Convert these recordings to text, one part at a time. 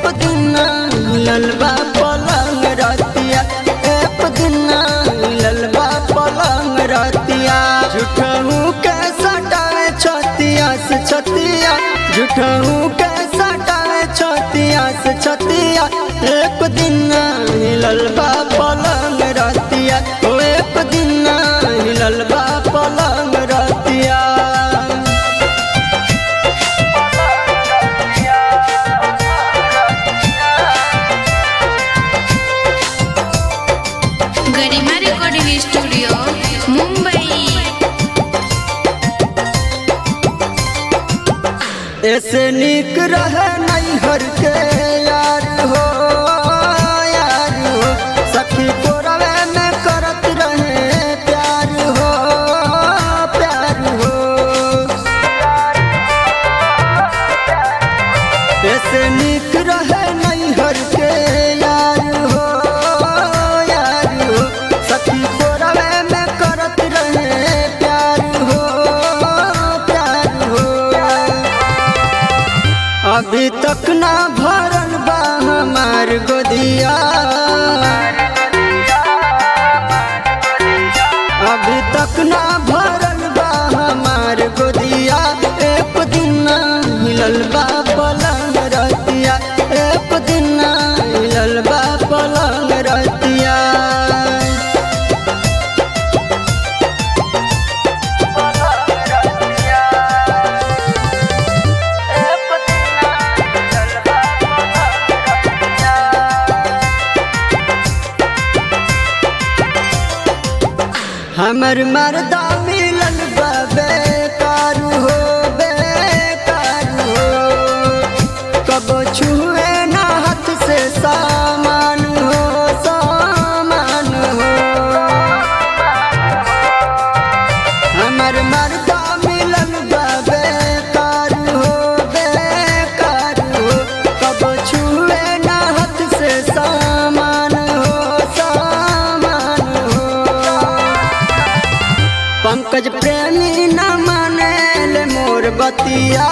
एक दिन ललबा पलंग रतिया एक दिन ललबा पलंग रतिया झूठहू के सटावे छतिया से छतिया झूठहू के सटावे छतिया से छतिया एक दिन ललबा पलंग रतिया ओ एक दिन ललबा पलंग रतिया गरिमा रेकॉर्डिंग स्टुडिओ मुंबई ऐसे निक रहे नैहर के यार हो यार हो सखी कोरवे में करत रहे प्यार हो प्यार हो ऐसे निक रहे नैहर के यार हो यार हो सखी कोरवे में करत रहे प्यार हो प्यार हो अभी तक ना भरल बा हमार गोदिया अभी तक ना भरल बा हमार गोदिया एक दिन ना हिलल बा पलंग रतिया एक दिन ना हिलल बा पलंग रतिया हमर मर्दा मिलल बा बेकार हो बेकार हो कबो छुए ना हाथ से सामान हो सामान हो हमर मर्दा मिलल बा बेकार हो बेकार हो कबो छुए ना हाथ से सामान हो सामान हो पंकज प्रेमी न मानेल मोर बतिया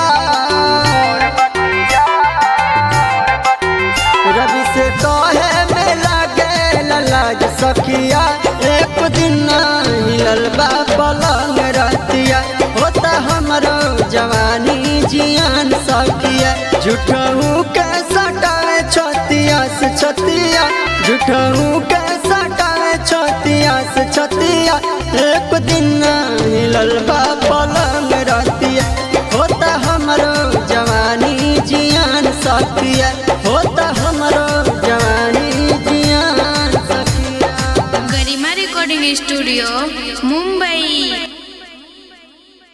रवि से कहे में लगे लाज सखिया एक दिन हिलल बा पलंग रतिया होता हमरो जवानी जियान सखिया झूठहू के सटावे छतिया से छतिया झूठहू के सटावे छतिया से छतिया एक दिन हिलल बा पलंग रतिया होता हमरो जवानी जियान सखिया होता हमरो जवानी जियान सखिया गरिमा रेकॉर्डिंग स्टुडिओ